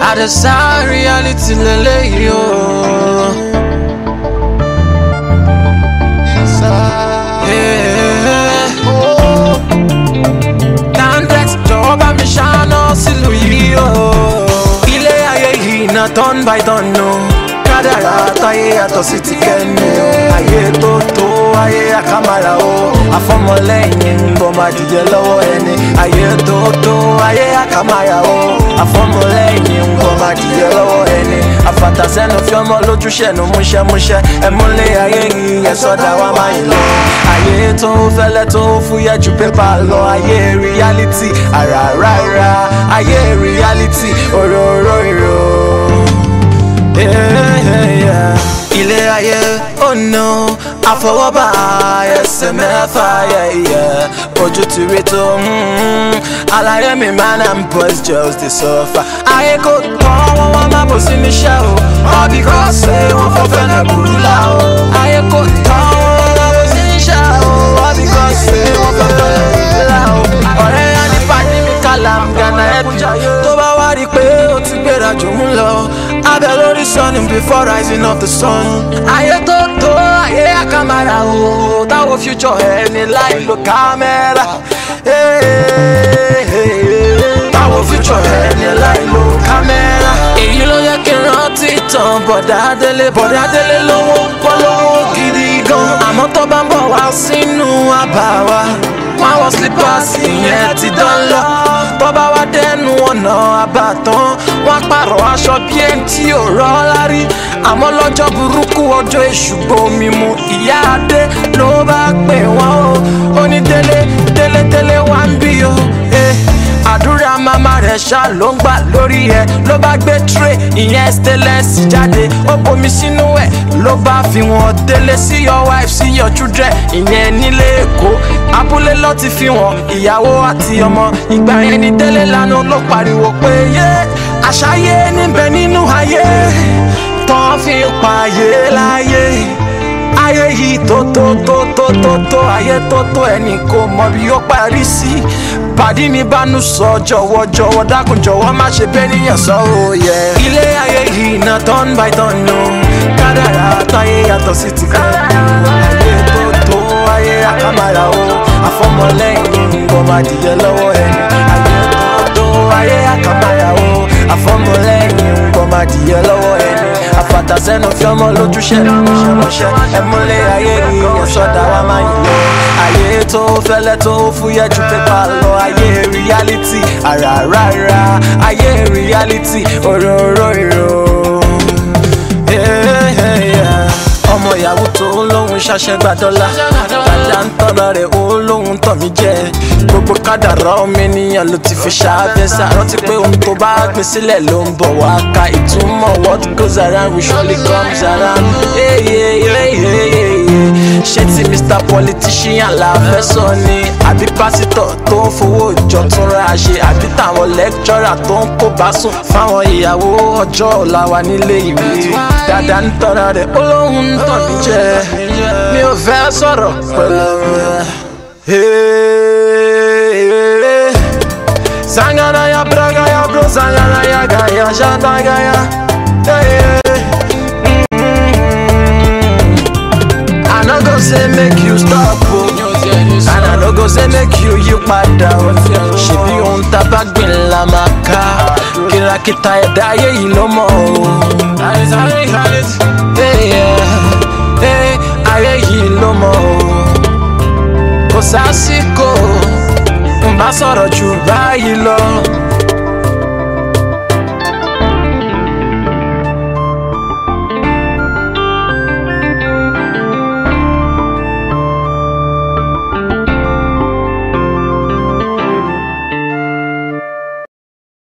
àdẹ̀sá reality lélẹ́yìí o. Dandex jọ̀wọ́ bá mi ṣáná sílùú yìí o. Ilé ayé yìí na turn by turn o. Kádàrá táyé yàtọ̀ sí ti kẹ́ni o. Ayé tó tó ayé àkàmàrà o. Àfọmọlẹ́yìn ń bọ̀ máa dìde lọ́wọ́ ẹni. Ayé tó tó ayé àkàmàrà o. Àfọmọlẹ́yìn ń bọ̀ máa dìde lọ́wọ́ ẹni. Àfàtàsẹ́nu fi ọmọ lójúṣẹ́nu múṣẹ́múṣẹ́. Ẹ múlẹ̀ ayé yìí ẹ sọ́dà wá máa ń lọ. Ayé tó fẹ́lẹ́ tó fúyẹ́ ju pépà lọ. Ayé reality àràràrà. Ayé reality òróró ìró. Ilé ayé oh no àfọwọ́bà ẹsẹ̀ mẹ́fà yẹ̀yẹ̀ ojú ti rí tó àlàyé mi man and boys just dey suffer. Ayé kò tán wọ́n wá má bò sí níṣẹ́ o all because say wọ́n fọ́ fẹ́lẹ̀ burú la o. Ayé kò tán wọ́n wá má bò sí níṣẹ́ o all because say wọ́n fọ́ fẹ́lẹ̀ burú la o. Ọ̀rẹ́ yá ní pàdé mi kálá gánà ẹ̀bí tó bá wá rí i pé ó ti gbéra jù mú lọ. Abẹ́ lórí sunny before rising of the sun. Ayé tó tó ayé àkàmàrà o. Táwọn future ẹni láì lo kámẹ́rà. Táwọn future ẹni láì lo kámẹ́rà. Èyí ló yẹ kí n rántí tán bọ̀dá délé. Bọ̀dá délé lówó pọ́ lówó gidi gan. Àmọ́ tó bá ń bọ̀ wá sínú àbá wa. Wọ́n á wọ slippers ìyẹn ti dán lọ. Tó bá wá dẹnu ọ̀nà àbàtàn. Wọ́n á pààrọ̀ aṣọ bí ẹni tí ò rọ́ lárí. Àmọ́ lọ́jọ́ burúkú ọjọ́ èṣù gbomi mu. Ìyá Adé ló bá pè wọ́n o. Ó ní délé délé délé wá ń bí o. Eh àdúrà màmá rẹ̀ ṣá ló ń gbà lórí ẹ̀ ló bá gbé tray ìyẹn stainless jáde ó bomi sínú ẹ̀ ló bá fi wọ́n délé sí your wife sí your children ìyẹn nílé èkó abúlé ló ti fi wọ́n ìyàwó àti ọmọ ìgbà yẹn ní délé lánàá ló pariwo pé yé àṣàyé níbẹ̀ nínú ayé tán fi ń pààyè láyé ayé yìí tó tó tó tó tó tó ayé tó tó ẹnì kò mọ bí ó parí sí pàdí mi bánú sọ jọ̀wọ́ jọ̀wọ́ dákun jọ̀wọ́ má ṣe bẹ́ẹ̀ níyàn sọ òye. ilé ayé yìí na turn by turn o kádàrá táyé yàtọ̀ sí ti kọ́ ayé tó tó ayé àkàmàrà o àfọmọlẹ́yìn ń bọ̀ máa dìyẹ lọ́wọ́ ẹni ayé tó tó ayé àkàmàrà o àfọmọlẹ́yìn ń bọ̀ máa dìyẹ lọ́wọ́ ẹni àfàtàsẹ́nu fi ọmọ lójúṣẹ́ mọ̀ṣẹ́ ẹ̀múlẹ̀ ayé yìí ẹ̀sọ́dà wa máa ń lọ. ayé tó fẹ́lẹ́ tó fúyẹ́ ju pépà lọ ayé reality àràràrà ayé reality òróró ìró. ọmọ ìyàwó tó lóhun ṣàṣẹgbà dọ́là dàda ń tọ́lọ rẹ̀ ó lóhun tọ̀ mí jẹ gbogbo kádàrá ọmọ ènìyàn ló ti fi ṣàbẹ̀sà rántí pé ohun tó bá gbé sílẹ̀ ló ń bọ̀ wá ka ìtumọ̀ what goes around will surely comes around. Hey, hey, hey, hey, hey, hey. ṣé ti mr politician la fẹ́ sọ ni àbí pásítọ̀ tó ń fowó ìjọ tún ra ṣe àbí táwọn lẹ́kítọ́rà tó ń kó bá sùn fáwọn ìyàwó ọjọ́ ọ̀la wa nílé ìwé dàda ń tọ́ra rẹ̀ ó lóhun ń tàn mí jẹ mi ò fẹ́ sọ̀rọ̀ pẹ̀lú rẹ̀. Sangana ya braga ya bro sangana ya gaya shata gaya hey, hey. I no go say make you stop o and I no go say make you yí padà o ṣebí ohun tá a bá gbìn la máa ká kìràkìtà ẹ̀dá ayé yìí ló mọ̀ o. Hey, yeah. Hey, ayé yìí ló mọ̀ o kò sásìkò n bá sọ̀rọ̀ jù báyìí lọ